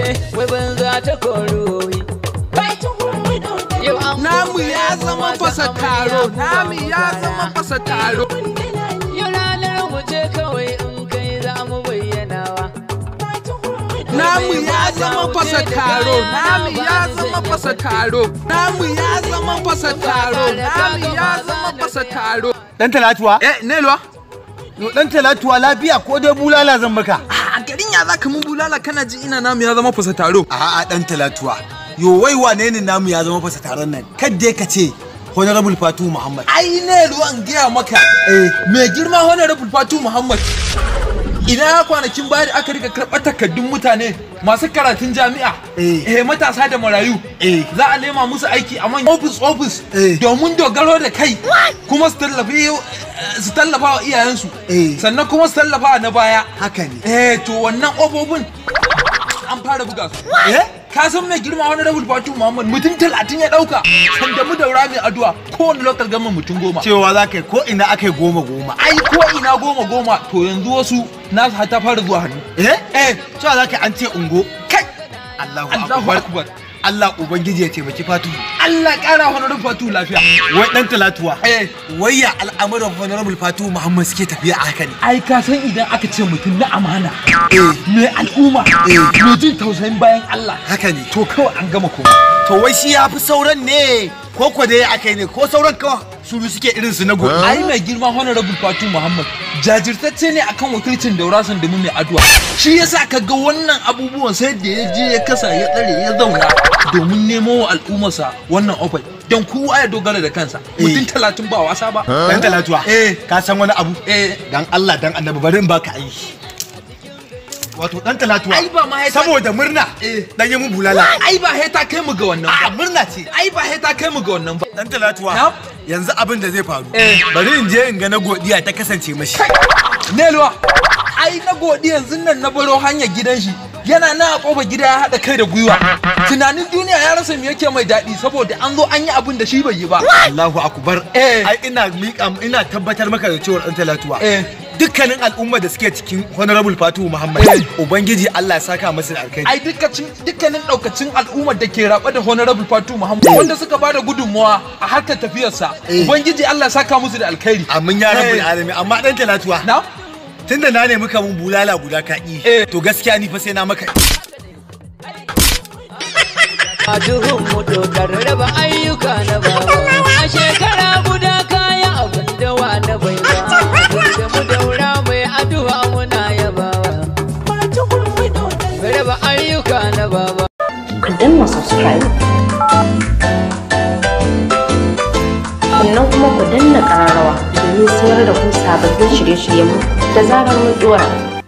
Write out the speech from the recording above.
wai banza ta koruwi yau an namu ya zama fasa taro namu ya zama fasa taro yau ranar mu ce kawai in kai za mu bayyanawa namu ya zama fasa taro namu ya zama fasa taro namu ya zama fasa taro namu ya zama fasa taro Dan talatuwa? eh nelwa Yo dan talatuwa lafiya ko dai bulala zan maka? a garin ya zaka mun bulala kana ji ina namu ya zama fasa taro A'a dan talatuwa. Yo wai wane ne namu ya zama fasa taron nan? Kadda ka ce Honorable Fatu Muhammad. ai nelwa in gaya maka Eh. mai girma honorable fatu muhammad ina kwanakin baya da aka rika karɓar takardun mutane masu karatun jami'a Eh. eh matasa da marayu Eh. za a nema musu aiki a manyan ofis ofis Eh. domin dogaro da kai kuma su tallafi su tallafa wa iyayensu Eh. sannan kuma su tallafa na baya Haka ne. eh to wannan ofofin an fara buga su Eh? ka san mai girma wani rabul fatu muhammad mutum talatin ya dauka sanda mu daura mai addu'a kowane local government mutum goma Cewa za ka yi ko ina aka yi goma goma. ai ko ina goma goma to yanzu wasu nasu har ta fara zuwa hannu Eh? eh Cewa za ka yi an ce ungo. kai Allahu Allahu akbar. akbar Allah Ubangiji ya taimaki Fatu. Allah kara honorable fatu lafiya Wai dan talatuwa. eh Wai ya al'amuran Honorable Fatu Muhammad suke tafiya a haka ne. ai ka san idan aka ce mutum na amana Eh. mai al'umma Eh. mai jin tausayin bayan Allah Haka ne. to kawai an gama komai To wai shi ya fi sauran ne ko ko dai aka yi ne ko sauran kawai su suke irin su na gobe. ai mai girma honorable fatu muhammad jajirtacce ne akan wakilcin daurasan da mu mai addu'a shi yasa ka ga wannan abubuwan sai da ya je ya kasa ya tsare ya zauna domin nemo wa al'ummarsa wannan ofai don kowa ya dogara da kansa mutum talatin ba wasa ba Dan talatuwa. Eh. Ka san wani abu? eh Dan Allah dan annabi bari in baka aiki. Wato dan talatuwa. Ai, ba ma ya sa- Saboda murna. Eh. Dan yi mun bulala. ai ba heta kai mu ga wannan A ba murna ce. ai ba heta kai mu ga wannan ba Dan talatuwa. Na? Yanzu abin da zai faru. Eh. Bari in je in ga na godiya ta kasance mashi. Nelwa, ai na godi yanzu nan na baro hanyar gidan shi. Yana na a ƙofar gida ya haɗa kai da gwiwa. Tunanin duniya ya rasa me yake mai daɗi saboda an zo an yi abin da shi bai yi ba. Allahu akbar. Eh. Ai ina miƙa ina tabbatar maka da cewa dan talatuwa. Eh. Dukkanin al'umma da suke cikin Honorable Fatu Muhammad. Eh. Ubangiji Allah ya saka masa da alkhairi. Ai dukkanin dukkanin ɗaukacin al'ummar da ke raɓa da Honorable Fatu Muhammad wanda suka ba da gudunmawa a harkar tafiyarsa. Eh. Ubangiji Allah ya saka musu da alkhairi. Amin ya rabbul Eh. alamin amma dan talatuwa. Na? Tunda na nemi ka mun bulala guda ka ƙi. Eh. To gaskiya ni fa sai na maka. a duhun mu dokar raba ayyuka na baba a shekara guda kaya abin da wa na bai ba da mu daura mai addu'a muna yabawa raba ayyuka na baba ku danna subscribe sannan kuma ku danna ƙararrawa domin sanar da ku sababbin shirye-shiryenmu da zarar mun dora